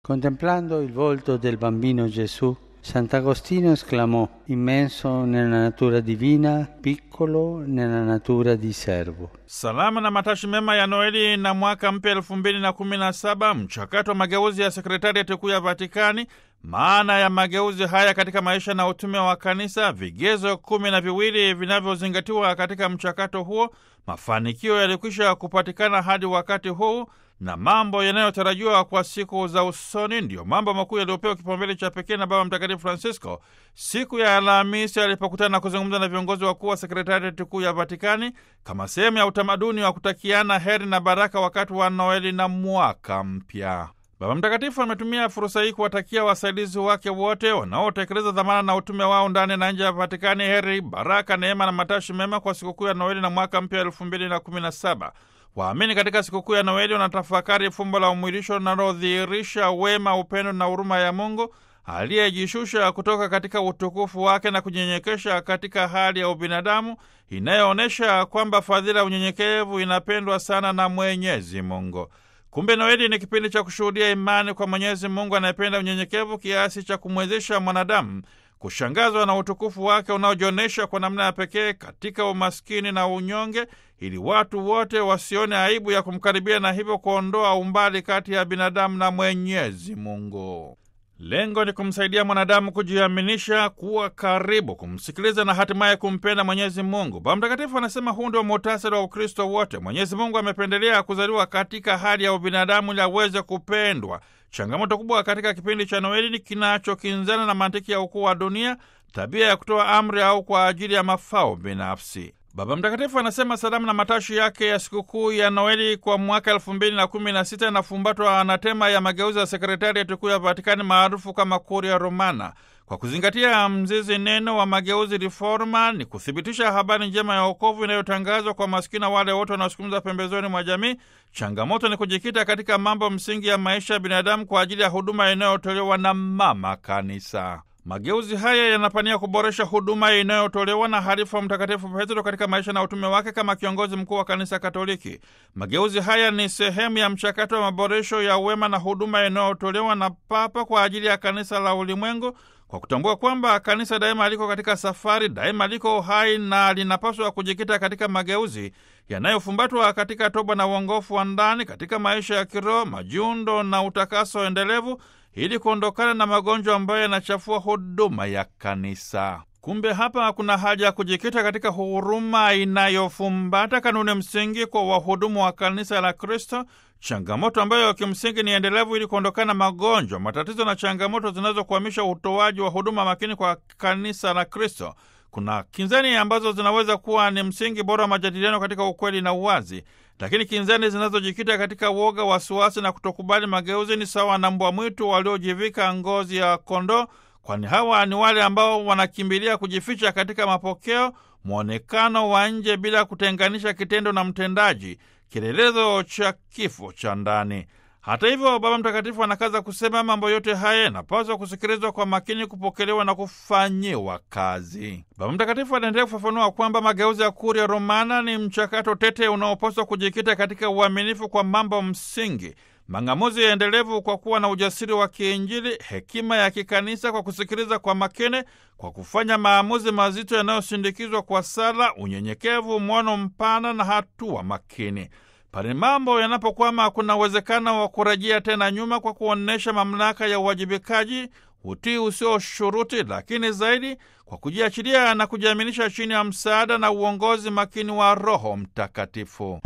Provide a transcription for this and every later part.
Contemplando il volto del bambino Gesù, Sant'Agostino esclamò, immenso nella natura divina, piccolo nella natura di servo. Salama na matashi mema ya Noeli na mwaka mpya elfu mbili na kumi na saba, mchakato wa mageuzi ya sekretariati kuu ya Vatikani. Maana ya mageuzi haya katika maisha na utume wa kanisa, vigezo kumi na viwili vinavyozingatiwa katika mchakato huo, mafanikio yalikwisha kupatikana hadi wakati huu na mambo yanayotarajiwa kwa siku za usoni ndiyo mambo makuu yaliyopewa kipaumbele cha pekee na Baba Mtakatifu Francisco siku ya Alhamisi alipokutana na kuzungumza na viongozi wakuu wa sekretariati kuu ya Vatikani kama sehemu ya utamaduni wa kutakiana heri na baraka wakati wa Noeli na mwaka mpya. Baba Mtakatifu ametumia fursa hii kuwatakia wasaidizi wake wote wanaotekeleza dhamana na utume wao ndani na nje ya Vatikani heri, baraka, neema na matashi mema kwa sikukuu ya Noeli na mwaka mpya elfu mbili na kumi na saba. Waamini katika sikukuu ya Noeli wanatafakari fumbo la umwilisho linalodhihirisha wema, upendo na huruma ya Mungu aliyejishusha kutoka katika utukufu wake na kunyenyekesha katika hali ya ubinadamu, inayoonyesha kwamba fadhila ya unyenyekevu inapendwa sana na Mwenyezi Mungu. Kumbe Noeli ni kipindi cha kushuhudia imani kwa Mwenyezi Mungu anayependa unyenyekevu kiasi cha kumwezesha mwanadamu kushangazwa na utukufu wake unaojionyesha kwa namna ya pekee katika umaskini na unyonge, ili watu wote wasione aibu ya kumkaribia na hivyo kuondoa umbali kati ya binadamu na Mwenyezi Mungu. Lengo ni kumsaidia mwanadamu kujiaminisha, kuwa karibu, kumsikiliza na hatimaye kumpenda Mwenyezi Mungu. Baba Mtakatifu anasema huu ndio muhtasari wa Ukristo wote. Mwenyezi Mungu amependelea kuzaliwa katika hali ya ubinadamu ili aweze kupendwa. Changamoto kubwa katika kipindi cha Noeli ni kinachokinzana na mantiki ya ukuu wa dunia, tabia ya kutoa amri au kwa ajili ya mafao binafsi. Baba Mtakatifu anasema salamu na matashi yake ya sikukuu ya Noeli kwa mwaka elfu mbili na kumi na sita inafumbatwa na tema ya mageuzi ya sekretariati kuu ya Vatikani maarufu kama Kuria Romana. Kwa kuzingatia mzizi neno wa mageuzi reforma ni kuthibitisha habari njema ya wokovu inayotangazwa kwa maskini na wale wote wanaosukumiza pembezoni mwa jamii. Changamoto ni kujikita katika mambo msingi ya maisha ya binadamu kwa ajili ya huduma inayotolewa na Mama Kanisa. Mageuzi haya yanapania kuboresha huduma inayotolewa na halifa Mtakatifu Petro katika maisha na utume wake kama kiongozi mkuu wa Kanisa Katoliki. Mageuzi haya ni sehemu ya mchakato wa maboresho ya wema na huduma inayotolewa na Papa kwa ajili ya kanisa la ulimwengu, kwa kutambua kwamba kanisa daima liko katika safari, daima liko hai na linapaswa kujikita katika mageuzi yanayofumbatwa katika toba na uongofu wa ndani, katika maisha ya kiroho, majiundo na utakaso endelevu ili kuondokana na magonjwa ambayo yanachafua huduma ya kanisa. Kumbe hapa kuna haja ya kujikita katika huruma inayofumbata kanuni msingi kwa wahudumu wa kanisa la Kristo, changamoto ambayo kimsingi ni endelevu, ili kuondokana na magonjwa, matatizo na changamoto zinazokwamisha utoaji wa huduma makini kwa kanisa la Kristo. Kuna kinzani ambazo zinaweza kuwa ni msingi bora wa majadiliano katika ukweli na uwazi, lakini kinzani zinazojikita katika woga, wasiwasi na kutokubali mageuzi ni sawa na mbwa mwitu waliojivika ngozi ya kondoo, kwani hawa ni wale ambao wanakimbilia kujificha katika mapokeo, mwonekano wa nje, bila kutenganisha kitendo na mtendaji, kielelezo cha kifo cha ndani. Hata hivyo, Baba Mtakatifu anakaza kusema mambo yote haya yanapaswa kusikilizwa kwa makini, kupokelewa na kufanyiwa kazi. Baba Mtakatifu anaendelea kufafanua kwamba mageuzi ya Kuria Romana ni mchakato tete unaopaswa kujikita katika uaminifu kwa mambo msingi, mang'amuzi ya endelevu kwa kuwa na ujasiri wa kiinjili, hekima ya kikanisa kwa kusikiliza kwa makini, kwa kufanya maamuzi mazito yanayosindikizwa kwa sala, unyenyekevu, mwono mpana na hatua makini. Pale mambo yanapokwama, kuna uwezekano wa kurejea tena nyuma kwa kuonyesha mamlaka ya uwajibikaji, utii usio shuruti, lakini zaidi kwa kujiachilia na kujiaminisha chini ya msaada na uongozi makini wa Roho Mtakatifu.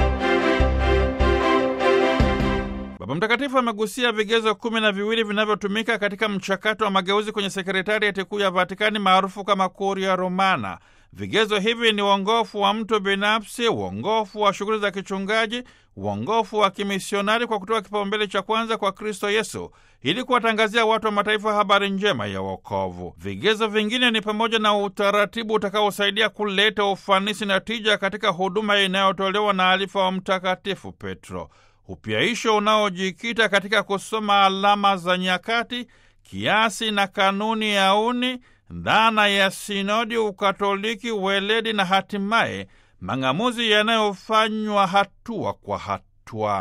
Baba Mtakatifu amegusia vigezo kumi na viwili vinavyotumika katika mchakato wa mageuzi kwenye sekretariati kuu ya Vatikani maarufu kama Kuria Romana. Vigezo hivi ni uongofu wa mtu binafsi, uongofu wa shughuli za kichungaji, uongofu wa kimisionari kwa kutoa kipaumbele cha kwanza kwa Kristo Yesu ili kuwatangazia watu wa mataifa habari njema ya wokovu. Vigezo vingine ni pamoja na utaratibu utakaosaidia kuleta ufanisi na tija katika huduma inayotolewa na alifa wa Mtakatifu Petro, upyaisho unaojikita katika kusoma alama za nyakati, kiasi na kanuni ya uni dhana ya sinodi, ukatoliki, weledi na hatimaye mang'amuzi yanayofanywa hatua kwa hatua.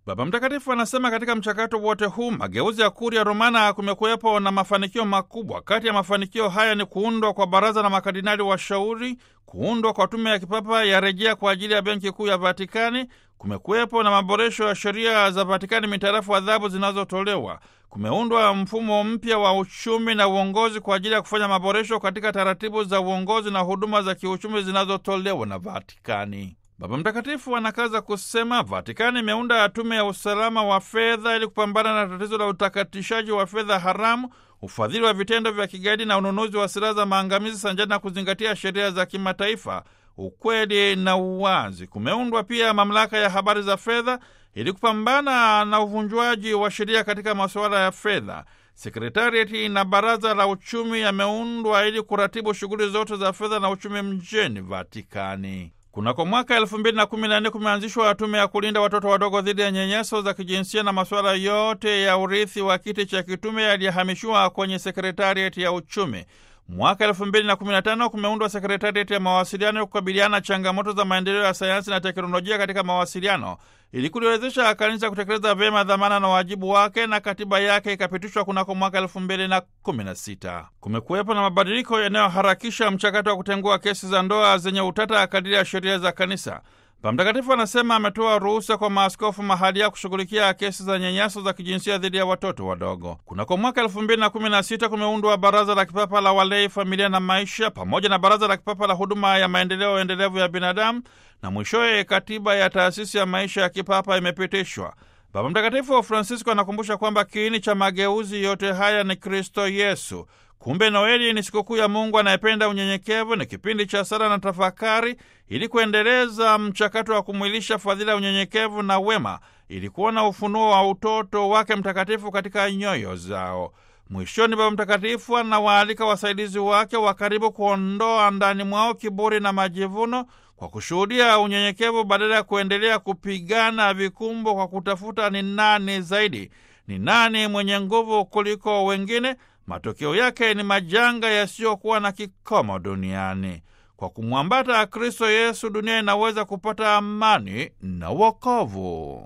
Baba Mtakatifu anasema katika mchakato wote huu mageuzi ya Kuria Romana kumekuwepo na mafanikio makubwa. Kati ya mafanikio haya ni kuundwa kwa baraza la makardinali washauri, kuundwa kwa tume ya kipapa ya rejea kwa ajili ya benki kuu ya Vatikani. Kumekuwepo na maboresho ya sheria za Vatikani mitarafu adhabu zinazotolewa. Kumeundwa mfumo mpya wa uchumi na uongozi kwa ajili ya kufanya maboresho katika taratibu za uongozi na huduma za kiuchumi zinazotolewa na Vatikani. Baba Mtakatifu anakaza kusema Vatikani imeunda tume ya usalama wa fedha ili kupambana na tatizo la utakatishaji wa fedha haramu, ufadhili wa vitendo vya kigaidi na ununuzi wa silaha za maangamizi, sanjani na kuzingatia sheria za kimataifa, ukweli na uwazi. Kumeundwa pia mamlaka ya habari za fedha ili kupambana na uvunjwaji wa sheria katika masuala ya fedha. Sekretariati na baraza la uchumi yameundwa ili kuratibu shughuli zote za fedha na uchumi mjini Vatikani. Kunako mwaka elfu mbili na kumi na nne kumeanzishwa tume ya kulinda watoto wadogo dhidi ya nyenyeso za kijinsia na masuala yote ya urithi wa kiti cha kitume yaliyahamishiwa kwenye sekretariati ya uchumi. Mwaka elfu mbili na kumi na tano kumeundwa sekretariati ya mawasiliano ya kukabiliana changamoto za maendeleo ya sayansi na teknolojia katika mawasiliano ili kuliwezesha kanisa kutekeleza vyema dhamana na wajibu wake, na katiba yake ikapitishwa kunako mwaka elfu mbili na kumi na sita. Kumekuwepo na mabadiliko yanayoharakisha mchakato wa kutengua kesi za ndoa zenye utata kadiri ya sheria za kanisa. Baba Mtakatifu anasema ametoa ruhusa kwa maaskofu mahalia kushughulikia kesi za nyanyaso za kijinsia dhidi ya watoto wadogo. Kunako mwaka elfu mbili na kumi na sita kumeundwa Baraza la Kipapa la Walei, Familia na Maisha, pamoja na Baraza la Kipapa la Huduma ya Maendeleo Endelevu ya Binadamu, na mwishowe katiba ya Taasisi ya Maisha ya Kipapa imepitishwa. Baba Mtakatifu Francisco anakumbusha kwamba kiini cha mageuzi yote haya ni Kristo Yesu. Kumbe Noeli ni sikukuu ya Mungu anayependa unyenyekevu, ni kipindi cha sala na tafakari ili kuendeleza mchakato wa kumwilisha fadhila ya unyenyekevu na wema, ili kuona ufunuo wa utoto wake mtakatifu katika nyoyo zao. Mwishoni, Baba Mtakatifu anawaalika wasaidizi wake wa karibu kuondoa ndani mwao kiburi na majivuno kwa kushuhudia unyenyekevu badala ya kuendelea kupigana vikumbo kwa kutafuta ni nani zaidi, ni nani mwenye nguvu kuliko wengine. Matokeo yake ni majanga yasiyokuwa na kikomo duniani. Kwa kumwambata Kristo Yesu, dunia inaweza kupata amani na wokovu.